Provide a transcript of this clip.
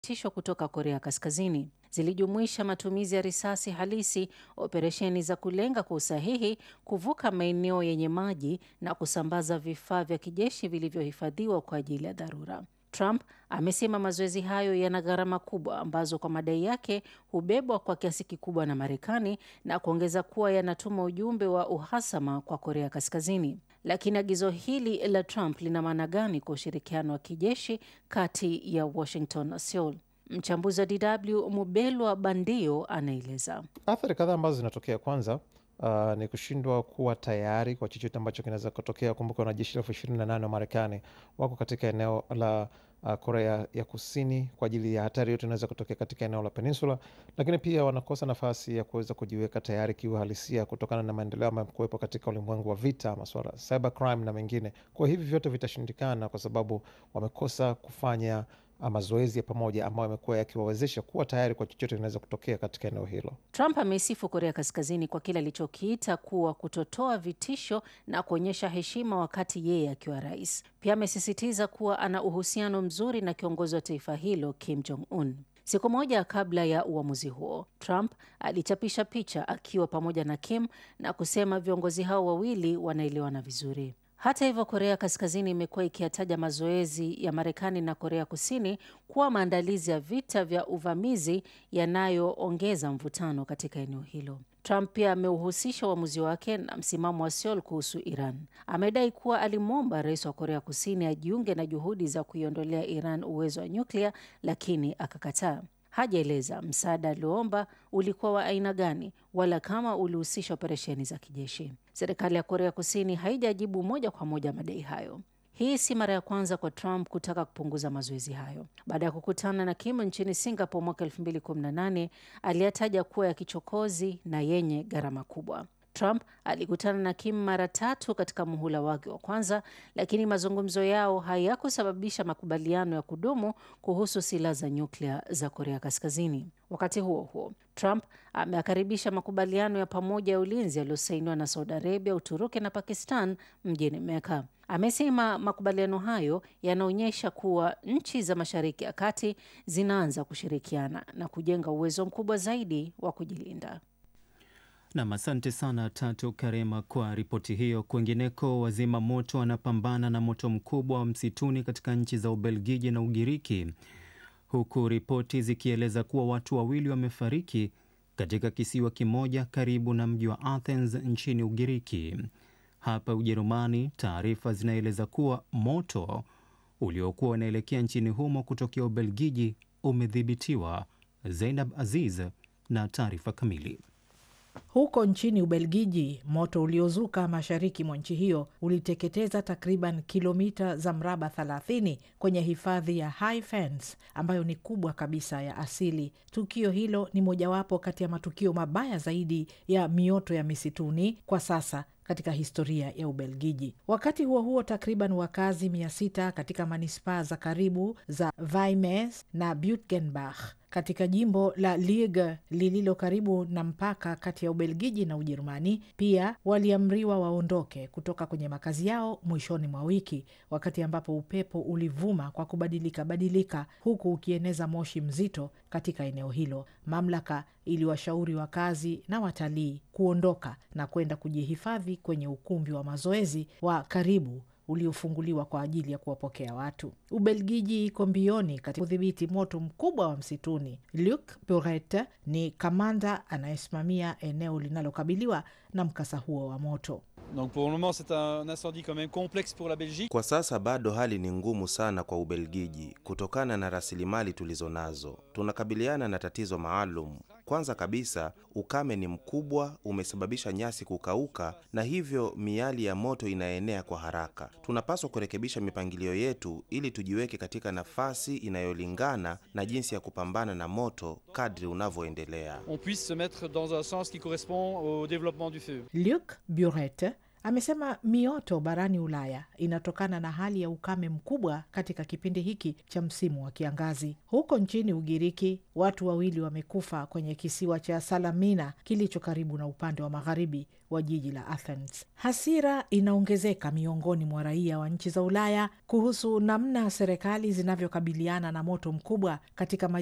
tisho kutoka Korea Kaskazini. Zilijumuisha matumizi ya risasi halisi, operesheni za kulenga kwa usahihi, kuvuka maeneo yenye maji na kusambaza vifaa vya kijeshi vilivyohifadhiwa kwa ajili ya dharura. Trump amesema mazoezi hayo yana gharama kubwa ambazo kwa madai yake hubebwa kwa kiasi kikubwa na Marekani na kuongeza kuwa yanatuma ujumbe wa uhasama kwa Korea Kaskazini. Lakini agizo hili la Trump lina maana gani kwa ushirikiano wa kijeshi kati ya Washington na Seoul? Mchambuzi wa DW Mubelwa Bandio anaeleza. Athari kadhaa ambazo zinatokea, kwanza uh, ni kushindwa kuwa tayari kwa chochote ambacho kinaweza kutokea. Kumbuka wanajeshi elfu ishirini na nane wa Marekani wako katika eneo la uh, Korea ya Kusini kwa ajili ya hatari yote inaweza kutokea katika eneo la peninsula, lakini pia wanakosa nafasi ya kuweza kujiweka tayari kiuhalisia kutokana na maendeleo ambayo kuwepo katika ulimwengu wa vita, masuala cyber crime na mengine. Kwa hivi vyote vitashindikana kwa sababu wamekosa kufanya mazoezi ya pamoja ambayo yamekuwa yakiwawezesha kuwa tayari kwa chochote kinaweza kutokea katika eneo hilo. Trump ameisifu Korea Kaskazini kwa kile alichokiita kuwa kutotoa vitisho na kuonyesha heshima wakati yeye akiwa rais. Pia amesisitiza kuwa ana uhusiano mzuri na kiongozi wa taifa hilo Kim Jong Un. Siku moja kabla ya uamuzi huo, Trump alichapisha picha akiwa pamoja na Kim na kusema viongozi hao wawili wanaelewana vizuri. Hata hivyo, Korea Kaskazini imekuwa ikiyataja mazoezi ya Marekani na Korea Kusini kuwa maandalizi ya vita vya uvamizi yanayoongeza mvutano katika eneo hilo. Trump pia ameuhusisha uamuzi wake na msimamo wa Seoul kuhusu Iran. Amedai kuwa alimwomba rais wa Korea Kusini ajiunge na juhudi za kuiondolea Iran uwezo wa nyuklia, lakini akakataa. Hajaeleza msaada alioomba ulikuwa wa aina gani wala kama ulihusisha operesheni za kijeshi. Serikali ya Korea Kusini haijajibu moja kwa moja madai hayo. Hii si mara ya kwanza kwa Trump kutaka kupunguza mazoezi hayo. Baada ya kukutana na Kim nchini Singapore mwaka 2018, aliyataja kuwa ya kichokozi na yenye gharama kubwa. Trump alikutana na Kim mara tatu katika muhula wake wa kwanza, lakini mazungumzo yao hayakusababisha makubaliano ya kudumu kuhusu silaha za nyuklia za Korea Kaskazini. Wakati huo huo, Trump ameakaribisha makubaliano ya pamoja ya ulinzi yaliyosainiwa na Saudi Arabia, Uturuki na Pakistan mjini Mecca. Amesema makubaliano hayo yanaonyesha kuwa nchi za Mashariki ya Kati zinaanza kushirikiana na kujenga uwezo mkubwa zaidi wa kujilinda. Nam, asante sana Tatu Karema kwa ripoti hiyo. Kwengineko, wazima moto wanapambana na moto mkubwa wa msituni katika nchi za Ubelgiji na Ugiriki, huku ripoti zikieleza kuwa watu wawili wamefariki katika kisiwa kimoja karibu na mji wa Athens nchini Ugiriki. Hapa Ujerumani, taarifa zinaeleza kuwa moto uliokuwa unaelekea nchini humo kutokea Ubelgiji umedhibitiwa. Zainab Aziz na taarifa kamili. Huko nchini Ubelgiji, moto uliozuka mashariki mwa nchi hiyo uliteketeza takriban kilomita za mraba 30 kwenye hifadhi ya High Fens ambayo ni kubwa kabisa ya asili. Tukio hilo ni mojawapo kati ya matukio mabaya zaidi ya mioto ya misituni kwa sasa katika historia ya Ubelgiji. Wakati huo huo, takriban wakazi mia sita katika manispaa za karibu za Vimes na Butgenbach katika jimbo la Liege lililo karibu na mpaka kati ya Ubelgiji na Ujerumani pia waliamriwa waondoke kutoka kwenye makazi yao mwishoni mwa wiki, wakati ambapo upepo ulivuma kwa kubadilika badilika, huku ukieneza moshi mzito katika eneo hilo. Mamlaka iliwashauri wakazi na watalii kuondoka na kwenda kujihifadhi kwenye ukumbi wa mazoezi wa karibu uliofunguliwa kwa ajili ya kuwapokea watu. Ubelgiji iko mbioni katika kudhibiti moto mkubwa wa msituni. Luc Buret ni kamanda anayesimamia eneo linalokabiliwa na mkasa huo wa moto. Donc pour le moment c'est un incendie quand même complexe pour la Belgique. Kwa sasa bado hali ni ngumu sana kwa Ubelgiji kutokana na rasilimali tulizo nazo. Tunakabiliana na tatizo maalum. Kwanza kabisa, ukame ni mkubwa, umesababisha nyasi kukauka na hivyo miali ya moto inaenea kwa haraka. Tunapaswa kurekebisha mipangilio yetu ili tujiweke katika nafasi inayolingana na jinsi ya kupambana na moto kadri unavyoendelea. On puisse se mettre dans un sens qui correspond au développement du feu. Luc Buret Amesema mioto barani Ulaya inatokana na hali ya ukame mkubwa katika kipindi hiki cha msimu wa kiangazi. Huko nchini Ugiriki, watu wawili wamekufa kwenye kisiwa cha Salamina kilicho karibu na upande wa magharibi wa jiji la Athens. Hasira inaongezeka miongoni mwa raia wa nchi za Ulaya kuhusu namna serikali zinavyokabiliana na moto mkubwa katika